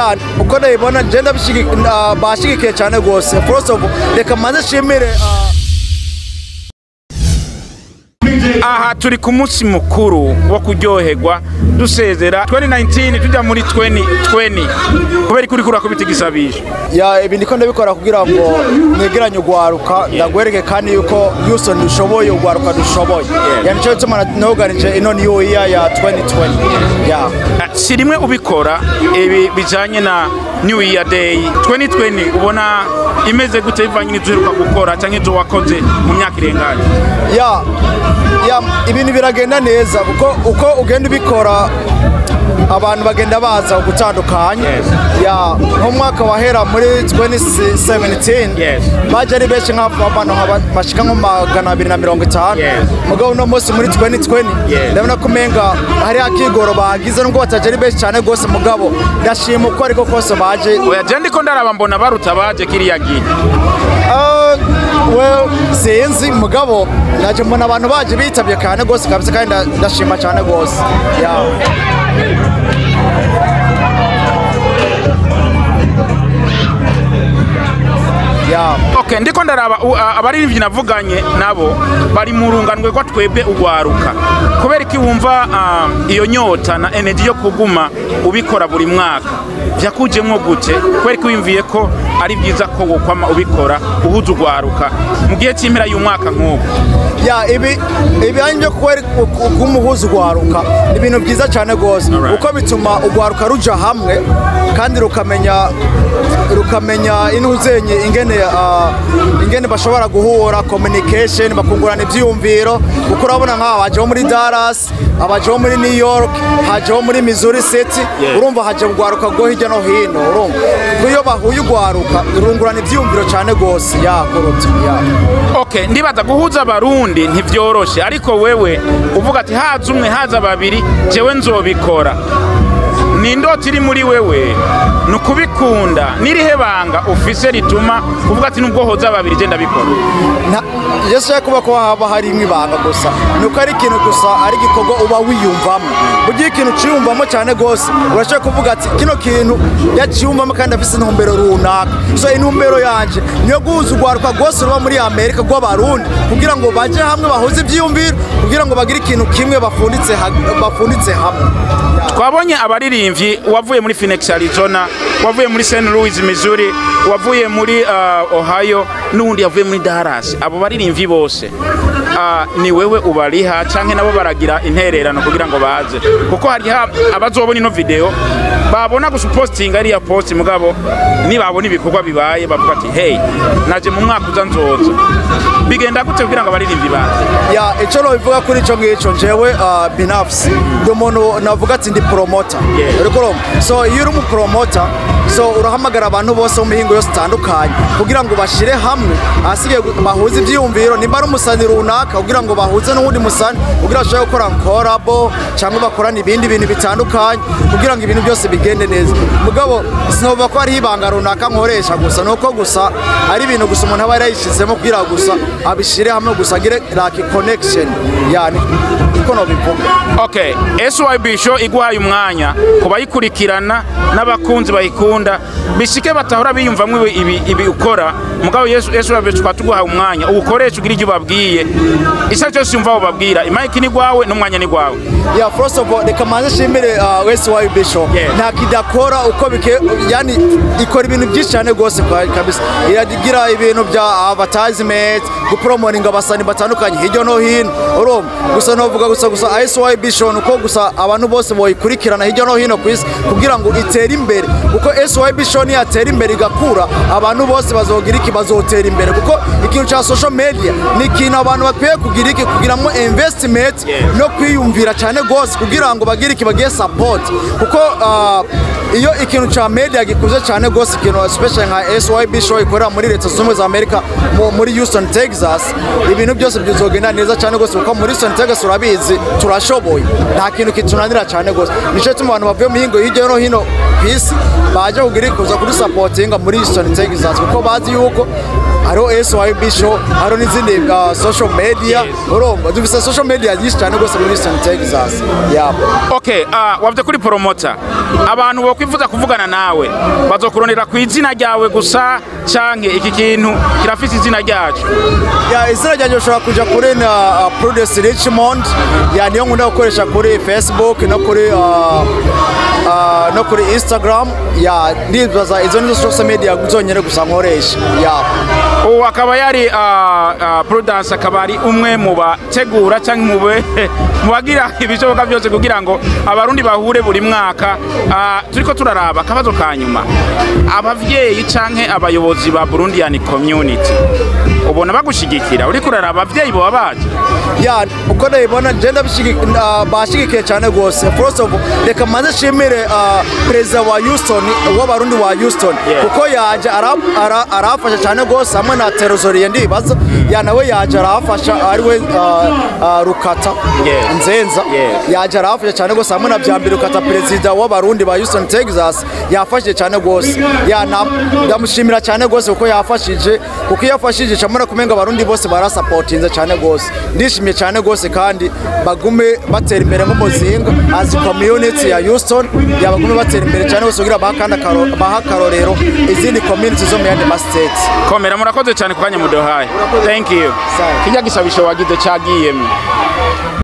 ya uko ndabibona je ndabishigi- ah, bashigikiye cyane rwose first of all reka manze nshimire ah, aha turi ku munsi mukuru wo kuryoherwa dusezera 2019 tujya muri 2020 kubera ko uriko urakubita igisabisho ya ibi ndiko ndabikora kugira ngo mwegeranye ugwaruka ndagwereke kandi yuko Houston dushoboye ugwaruka dushoboye ya nico gituma noganije ino new year ya 2020 ya Ah, si rimwe ubikora ibi bijanye na new year day 2020 ubona imeze gute bivanye n'ivyo uheruka gukora canke ivyo wakoze mu myaka irenganye ya ya ibintu biragenda neza kuko uko ugenda ubikora abantu bagenda baza gutandukanye Yes. ya nk'umwaka wahera muri 2017 Yes. baje ari benshi nk'abantu nk'aba- bashika nko magana abiri na mirongo itanu Yes. mugabo uno munsi muri 2020 Yes. ndabona ko umenga hari akigoro bagize nubwo bataje ari benshi cyane rwose mugabo ndashima uko ariko kose baje oya je ndiko ndaraba mbona baruta baje kiriya gihe Ah, well sinzi mugabo naje mbona abantu baje bitabye cyane rwose kabisa kandi nda- ndashima cyane rwose yeah. Yeah. okay ndiko ndaraba u- a- abaririmbyi navuganye nabo bari mu rungano rwa twebwe ugwaruka kubera iki wumva ah, iyo nyota na energy yo kuguma ubikora buri mwaka vyakujemwo gute kubera ko wiyumviye ko ari byiza ko wokwama ubikora uhuza ugwaruka mu gihe cy'impera y'umwaka nk'ubu ya ibi ibijyanye byo kuba kumuhuza ugwaruka ni ibintu byiza cyane rwose Alright. kuko bituma ugwaruka ruja hamwe kandi rukamenya rukamenya intuzenye ingene ah, ingene bashobora guhura communication bakungurana ibyiyumviro kuko urabona nk'aba bajeho muri Dallas abajeho muri New York hajeho muri Missouri City Yeah. urumva haje ugwaruka rwo hirya no hino urumva Kuko iyo bahuye ugwaruka rungurana ibyiyumviro cyane rwose ya kuruta ya okay ndibaza guhuza abarundi ntivyoroshe ariko wewe uvuga ati haza umwe haza babiri jewe nzobikora ni indota iri muri wewe ni ukubikunda n'irihe banga ufise rituma uvuga ati nubwo hoza babiri je ndabikora nta yesu ashaka kuba ko haba hari imwe ibanga gusa ni uko ari ikintu gusa ari igikorwa uba wiyumvamo ugiye ikintu uciyumvamo cyane rwose urashobora kuvuga ati kino kintu yaciyumvamo kandi afite intumbero runaka so intumbero yanjye niyo guhuza urwaruka rwose ruba muri amerika rw'abarundi kugira ngo bajye hamwe bahuze ibyiyumviro kugira ngo bagire ikintu kimwe bafunditse ha- bafunditse hamwe twabonye abaririmbyi wavuye muri Phoenix Arizona wavuye muri St Louis Missouri wavuye muri uh, Ohio n'uwundi yavuye muri Dallas abo baririmbyi bose uh, ni wewe ubariha canke nabo baragira intererano kugira ngo baze kuko hari abazobona ino video babona gusa posting ariya post mugabo nibabona ibikorwa bibaye bavuga ati hey naje mu mwaka uza nzoza bigenda gute kugira ngo abaririmbyi baze ya icyo nobivuga kuri icyo ngicyo njyewe uh, binafsi ndi umuntu navuga ati ndi promota Yeah. uriko urumva? so iyo uri umupromota so urahamagara abantu bose mu mihingo yose itandukanye kugira ngo bashyire hamwe ahasigaye gu- bahuze ibyiyumviro nimba ari umusani runaka kugira ngo bahuze n'uwundi musani kugira ngo bashobore gukora korabo cyangwa bakorane ibindi bintu bitandukanye kugira ngo ibintu byose bigende neza mugabo sinovuga ko hariho ibanga runaka nkoresha gusa ni uko gusa ari ibintu gusa umuntu aba yarayishyizemo kugira ngo gusa abishyire hamwe gusa agire like connection yani niko nobivuga Okay, SYB show iguhaye umwanya ku bayikurikirana n'abakunzi bayikunda bishike batahora biyumvamwo ibi, ibi, ibi ukora mugabo Yesu SYB tukaba tuguhaye umwanya uwukoresha ugira icyo ubabwiye icyo ari cyo cyose yumva bababwira imayiki ni gwawe n'umwanya ni gwawe ya first of all reka manze nshimire uh, wese wa bishop Yeah. nta kidakora uko bike yani ikora ibintu byinshi cyane rwose kwa- kabisa iragira ibintu bya advertisement gupromotinga abasani batandukanye hirya no hino urumva gusa novuga gusa gusa SY bishop uko gusa abantu bose boyikurikirana hirya no hino ku isi kugira ngo itere imbere kuko SY bishop niyatera imbere igakura abantu bose bazogira iki bazotera imbere kuko ikintu cya social media ni ikintu abantu bakwiye kugira iki kugiramo investment Yeah. no kwiyumvira cyane rwose kugira ngo bagire iki bagiye support kuko ah, iyo ikintu cya media gikuze cyane rwose ikintu especially nka SYB show ikorera muri leta zunze ubumwe za Amerika mu- muri Houston Texas ibintu byose bizogenda neza cyane rwose kuko muri Houston Texas urabizi turashoboye nta kintu kitunanira cyane rwose nicyo gituma abantu bavuye mu mihingo hirya no hino ku isi baje kugira kuza kuri supportinga muri Houston Texas kuko bazi yuko hariho SYB show hariho n'izindi uh, social media Yes. urumva dufise social media nyinshi cyane rwose muri Houston Texas yeah. okay uh, wavuze kuri promota abantu bokwifuza kuvugana nawe bazokurondera ku izina ryawe gusa canke iki kintu kirafise izina ryacu ya izina ryanjye ushobora kuja kuri na uh, Prudence Richmond ya niyo nkunda gukoresha kuri Facebook no kuri uh, uh, no kuri Instagram ya ndibaza izo nizo social media zonyene gusa nkoresha ya ubu akaba yari uh, uh, prudence akaba ari umwe mu bategura cyangwa mu be- mu bagira ibishoboka byose kugira ngo abarundi bahure buri mwaka uh, turiko turaraba akabazo ka nyuma abavyeyi canke abayobozi ba burundian community ubona bagushigikira uriko uraraba abavyeyi boba baje ya uko ndabibona je ndabishigi- uh, bashigikiye cyane rwose first of all reka manze nshimire uh, perezida wa Houston w'abarundi wa Houston Yeah. kuko yaje ara- ara- arafasha cyane rwose hamwe na terozoriye ndibaza ya nawe yaje arafasha ariwe uh, uh, rukata Yeah. nzenza Yeah. yaje arafasha cyane rwose hamwe na byambere rukata perezida w'abarundi ba Houston Texas yafashije cyane rwose ya na- ndamushimira cyane rwose kuko yafashije kuko iyo yafashije camura kumenga abarundi bose barasapotinze cyane rwose ndishimye cyane rwose kandi bagume batera imbere nk'umuzinga as community ya Houston yabagume batera imbere cyane rwose kugira baha kandi akaro- baha akarorero izindi community zo mu yandi ma states komera murakoze cyane ku kanya muduhaye thank you Sawa. kijya gisabisho wagize cyagiyemo